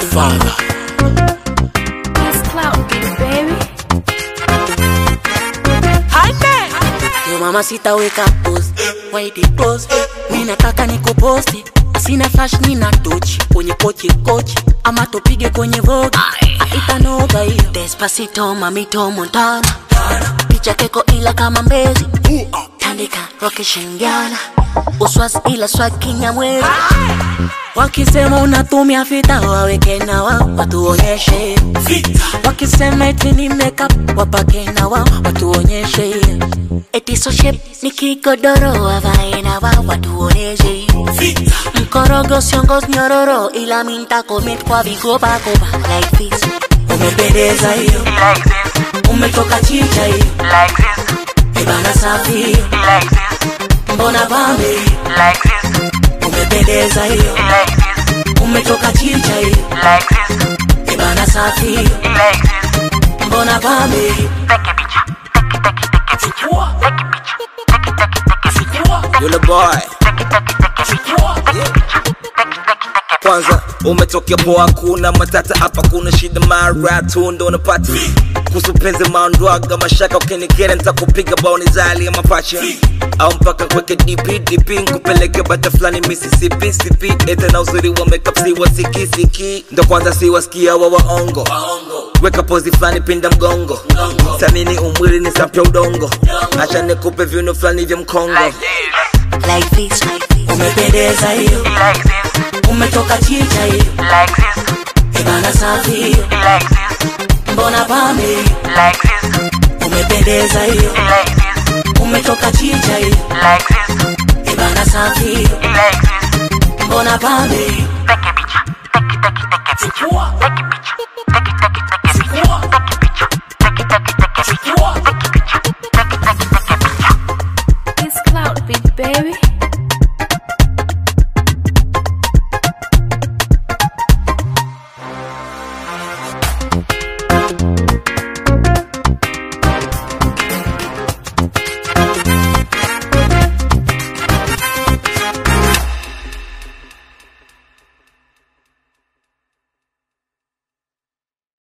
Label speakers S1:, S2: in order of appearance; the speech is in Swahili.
S1: Godfather.
S2: That's clout, baby.
S3: Yo mama sitaweka post White close Mi nataka nikuposti Sina flash nina tochi Kwenye kochi kochi Ama tupige kwenye vogue Itanoga hiyo Despacito mamito Montana Picha keko ila kama mbezi Tandika roke shingiana Uswas ila swag kinyamwezi Wakisema unatumia fita waweke na wao watuonyeshe Wakisema eti ni makeup wapake na wao watuonyeshe Eti so shape ni kigodoro wavae na wao watuonyeshe Mkorogo siongos nyororo ila minta commit kwa vigoba goba like this Umependeza hiyo
S4: like this,
S3: umetoka chicha hiyo
S4: like this,
S3: Ibana safi hiyo
S4: like this,
S3: mbona pambe hiyo
S4: like this,
S3: Umependeza hiyo
S4: like this,
S3: umetoka chicha hiyo
S4: like this,
S3: Ibana safi hiyo
S4: like this.
S3: mbona pambe hiyo
S4: Take a picture, take it, take it, take a picture, take a picture, take it, take it, take a picture,
S1: Yule boy.
S4: take it, take it, take a picture, take a picture, take it, take it, take a
S1: Kwanza umetokea poa, kuna matata hapa, kuna shida mara tu ndo unapata kuhusu penzi maondwaga mashaka, ukinikera nitakupiga baoni zali ya mapacha au mpaka kweke DP DP nkupeleke bata fulani Mississippi sipi ete na uzuri wa makeup si wasikisiki ndo kwanza si wasikia wa waongo weka pozi fulani pinda mgongo samini umwili ni sapya udongo acha nikupe viuno fulani vya mkongo
S3: like this umependeza hiyo
S4: like this,
S3: umetoka chicha hiyo
S4: like this,
S3: Ibana safi hiyo
S4: like this,
S3: mbona pambe hiyo
S4: like this,
S3: umependeza hiyo
S4: like this,
S3: umetoka chicha hiyo
S4: like this,
S3: Ibana safi hiyo
S4: like this.
S3: mbona pambe hiyo